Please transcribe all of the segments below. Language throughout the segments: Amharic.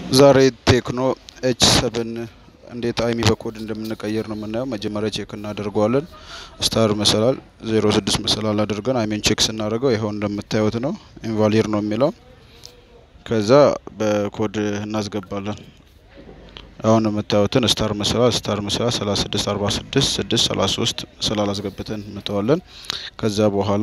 ዛሬ ቴክኖ ኤች ሰብን እንዴት አይሚ በኮድ እንደምንቀይር ነው የምናየው። መጀመሪያ ቼክ እናደርገዋለን። ስታር መሰላል ዜሮ ስድስት መሰላል አድርገን አይሚን ቼክ ስናደርገው ይኸው እንደምታዩት ነው ኢንቫሊድ ነው የሚለው። ከዛ በኮድ እናስገባለን። አሁን የምታዩትን ስታር መሰላል ስታር መሰላል ሰላሳ ስድስት አርባ ስድስት ስድስት ሰላሳ ሶስት መሰላል አስገብተን እንተዋለን። ከዛ በኋላ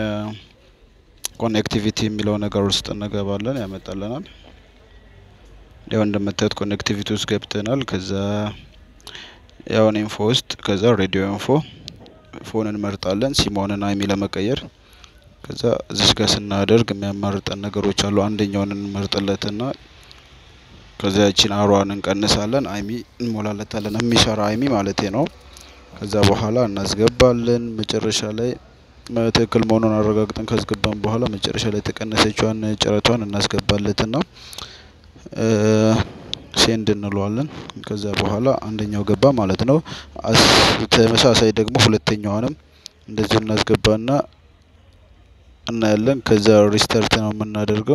ኮኔክቲቪቲ የሚለው ነገር ውስጥ እንገባለን፣ ያመጣልናል። ያው እንደምታዩት ኮኔክቲቪቲ ውስጥ ገብተናል። ከዛ ያውን ኢንፎ ውስጥ ከዛ ሬዲዮ ኢንፎ ፎን እንመርጣለን፣ ሲሞንን አይሚ ለመቀየር። ከዛ እዚች ጋር ስናደርግ የሚያማርጠን ነገሮች አሉ። አንደኛውን እንመርጥለትና ከዛ ያቺን አሯን እንቀንሳለን፣ አይሚ እንሞላለታለን። የሚሰራ አይሚ ማለት ነው። ከዛ በኋላ እናስገባለን። መጨረሻ ላይ ትክክል መሆኑን አረጋግጠን ካስገባን በኋላ መጨረሻ ላይ የተቀነሰችዋን ጨረቷን እናስገባለትና ሴንድ እንለዋለን። ከዛ በኋላ አንደኛው ገባ ማለት ነው። ተመሳሳይ ደግሞ ሁለተኛዋንም እንደዚሁ እናስገባና እናያለን። ከዛ ሪስተርት ነው የምናደርገው።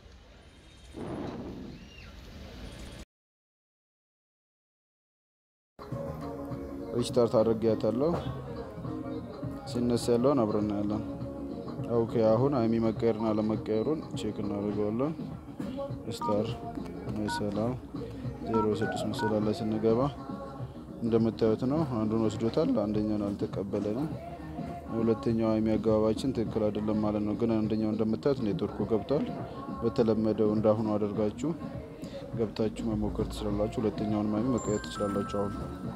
ሪስታርት አድርጌያታለሁ። ሲነሳ ያለውን አብረን እናያለን። ኦኬ አሁን አይሚ መቀየርና ለመቀየሩን ቼክ እናደርገዋለን። ስታር መሰላል ዜሮ ስድስት መሰላል ላይ ስንገባ እንደምታዩት ነው። አንዱን ወስዶታል፣ አንደኛውን አልተቀበለንም። ሁለተኛው አይሚ አገባባችን ትክክል አይደለም ማለት ነው። ግን አንደኛው እንደምታዩት ኔትወርኩ ገብቷል። በተለመደው እንዳሁኑ አድርጋችሁ ገብታችሁ መሞከር ትችላላችሁ። ሁለተኛውን አይሚ መቀየር ትችላላችሁ አሁን